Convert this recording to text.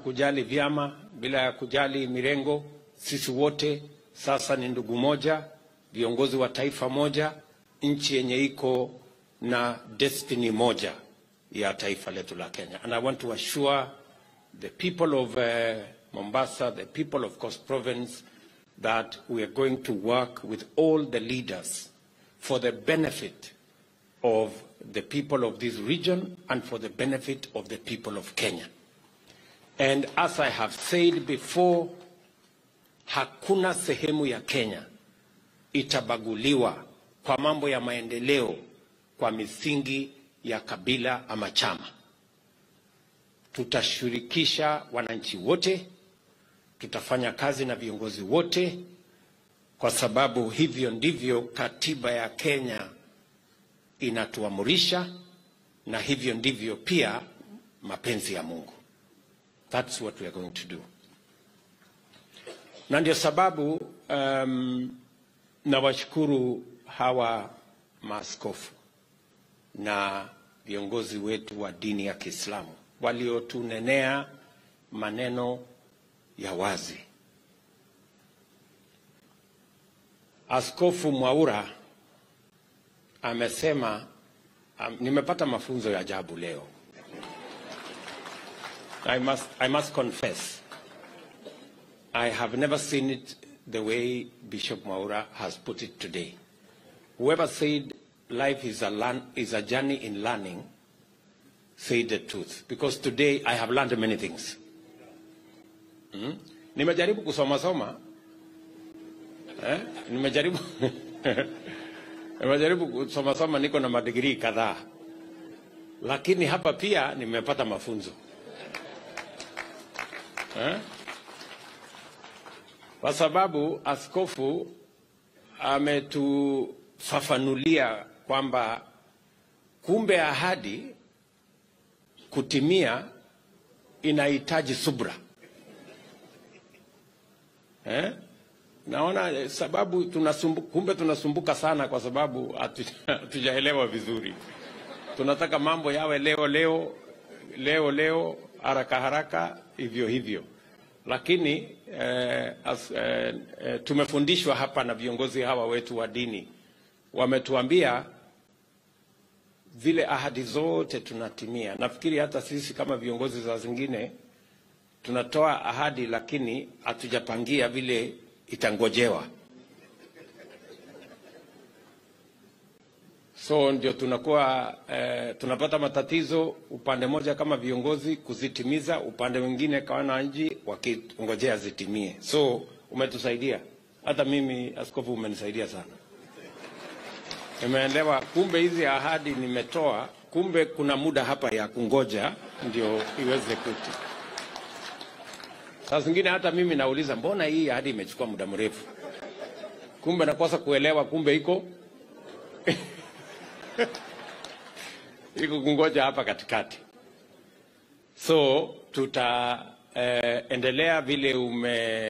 kujali vyama, bila ya kujali mirengo. Sisi wote sasa ni ndugu moja, viongozi wa taifa moja, nchi yenye iko na destiny moja ya taifa letu la Kenya. And I want to assure the people of uh, Mombasa, the people of Coast Province, that we are going to work with all the leaders for the benefit of the people of this region and for the benefit of the people of Kenya. And as I have said before, hakuna sehemu ya Kenya itabaguliwa kwa mambo ya maendeleo kwa misingi ya kabila ama chama. Tutashirikisha wananchi wote, tutafanya kazi na viongozi wote, kwa sababu hivyo ndivyo katiba ya Kenya inatuamurisha na hivyo ndivyo pia mapenzi ya Mungu. That's what we are going to do. Na ndio sababu um, nawashukuru hawa maaskofu na viongozi wetu wa dini ya Kiislamu waliotunenea maneno ya wazi. Askofu Mwaura amesema um, nimepata mafunzo ya ajabu leo. I must, I must confess I have never seen it the way Bishop Mwaura has put it today. Whoever said life is a, learn, is a journey in learning said the truth because today I have learned many things. Hmm? Nimejaribu kusoma soma eh? Nimejaribu nimejaribu kusoma soma, niko na madigrii kadhaa, lakini hapa pia nimepata mafunzo eh? Kwa sababu askofu ametufafanulia kwamba kumbe ahadi kutimia inahitaji subra eh? Naona sababu tunasumbu, kumbe tunasumbuka sana kwa sababu hatujaelewa vizuri. Tunataka mambo yawe leo leo leo leo, haraka haraka, hivyo hivyo, lakini eh, as, eh, eh, tumefundishwa hapa na viongozi hawa wetu wa dini, wametuambia zile ahadi zote tunatimia. Nafikiri hata sisi kama viongozi za zingine tunatoa ahadi, lakini hatujapangia vile itangojewa. So ndio tunakuwa eh, tunapata matatizo upande moja kama viongozi kuzitimiza, upande mwingine kama wananchi wakingojea zitimie. So umetusaidia, hata mimi askofu, umenisaidia sana. Nimeelewa kumbe hizi ahadi nimetoa, kumbe kuna muda hapa ya kungoja ndio iweze kuti. Saa zingine hata mimi nauliza, mbona hii ahadi imechukua muda mrefu? Kumbe nakosa kuelewa, kumbe iko iko kungoja hapa katikati. So tutaendelea eh, vile ume